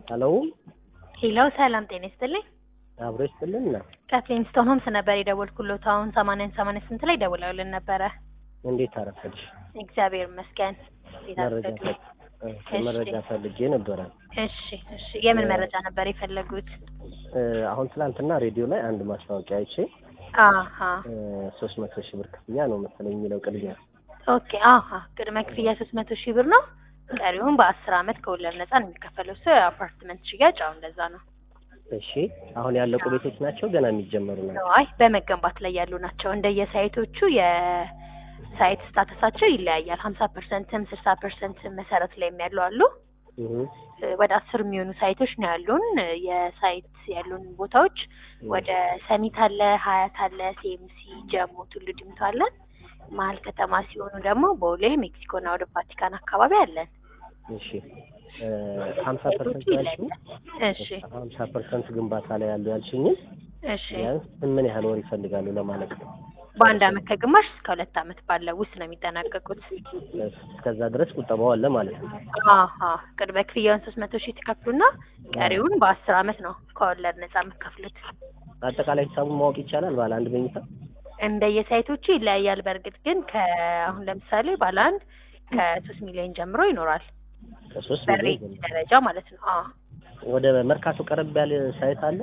ሄሎ ሄሎ ሰላም ጤና ይስጥልኝ። አብሮ ይስጥልን ና ከፍሊንስቶን ሆምስ ነበር የደወልኩሎት። አሁን ሰማንያን ሰማንያ ስንት ላይ ደውለውልን ነበረ። እንዴት አረፈድሽ? እግዚአብሔር ይመስገን። እንዴት መረጃ አረፈዱ? ፈ- እ፣ መረጃ ፈልጌ ነበረ። እሺ እሺ። የምን መረጃ ነበር የፈለጉት? እ፣ አሁን ትላንትና ሬዲዮ ላይ አንድ ማስታወቂያ አይቼ አሀ ሶስት መቶ ሺህ ብር ክፍያ ነው መሰለኝ የሚለው ቅድሚያ ኦኬ። አሀ ቅድመ ክፍያ ሶስት መቶ ሺህ ብር ነው። ቀሪውን በአስር አመት ከወለድ ነጻ ነው የሚከፈለው። እሱ የአፓርትመንት ሽያጭ አሁን እንደዛ ነው። እሺ አሁን ያለቁ ቤቶች ናቸው ገና የሚጀመሩ ናቸው አይ በመገንባት ላይ ያሉ ናቸው። እንደየሳይቶቹ የሳይት ስታተሳቸው ይለያያል። ሀምሳ ፐርሰንትም ስልሳ ፐርሰንትም መሰረት ላይ ያሉ አሉ። እህ፣ ወደ አስር የሚሆኑ ሳይቶች ነው ያሉን። የሳይት ያሉን ቦታዎች ወደ ሰሚት አለ፣ ሀያት አለ፣ ሴምሲ፣ ጀሞ፣ ቱሉ ዲምቱ አለን። መሀል ከተማ ሲሆኑ ደግሞ ቦሌ፣ ሜክሲኮና ወደ ቫቲካን አካባቢ አለን። እሺ ሀምሳ ፐርሰንት ያልሽኝ እሺ ሀምሳ ፐርሰንት ግንባታ ላይ ያሉ ያልሽኝን እሺ። ቢያንስ ምን ያህል ወር ይፈልጋሉ ለማለቅ ነው? በአንድ አመት ከግማሽ እስከ ሁለት አመት ባለው ውስጥ ነው የሚጠናቀቁት። እስከዛ ድረስ ቁጠባው አለ ማለት ነው። አሀ ቅድመ ክፍያውን ሶስት መቶ ሺህ ትከፍሉና ቀሪውን በአስር አመት ነው ከወለድ ነጻ የምትከፍሉት። አጠቃላይ ሂሳቡን ማወቅ ይቻላል? ባለ አንድ መኝታ እንደየሳይቶቹ ይለያያል። በእርግጥ ግን ከአሁን ለምሳሌ ባለ አንድ ከሶስት ሚሊዮን ጀምሮ ይኖራል። ከሶስት በሬት ሚሊዮን ደረጃ ማለት ነው። አዎ ወደ መርካቶ ቀረብ ያለ ሳይት አለ?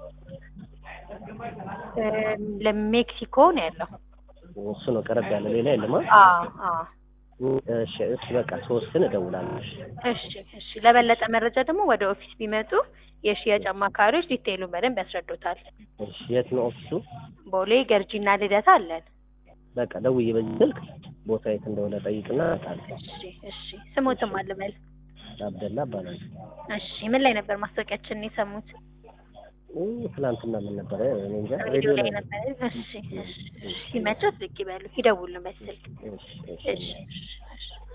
እም፣ ለሜክሲኮ ነው ያለው። እሱ ነው ቀረብ ያለ፣ ሌላ የለም። አ? አዎ አዎ። እሺ እሺ፣ በቃ ሶስትን እደውላለሁ። እሺ እሺ እሺ። ለበለጠ መረጃ ደግሞ ወደ ኦፊስ ቢመጡ የሽያጭ አማካሪዎች ዲቴይሉን በደንብ ያስረዱታል። እሺ፣ የት ነው ኦፊሱ? ቦሌ ገርጂና ልደታ አለን። በቃ ደውዬ በዚህ ስልክ ቦታ የት እንደሆነ ጠይቅና እመጣለሁ። እሺ እሺ። ስሞትም አልበል። አብደላ እባላለሁ። እሺ። ምን ላይ ነበር ማስታወቂያችንን የሰሙት? እ፣ ትናንትና ምን ነበረ? እኔ እንጃ ሬዲዮ ሬዲዮ ላይ ላይ ነበር። እሺ እሺ። ሲመቸት ብቅ ይበሉ፣ ይደውሉ በስልክ። እሺ እሺ እሺ እሺ እሺ።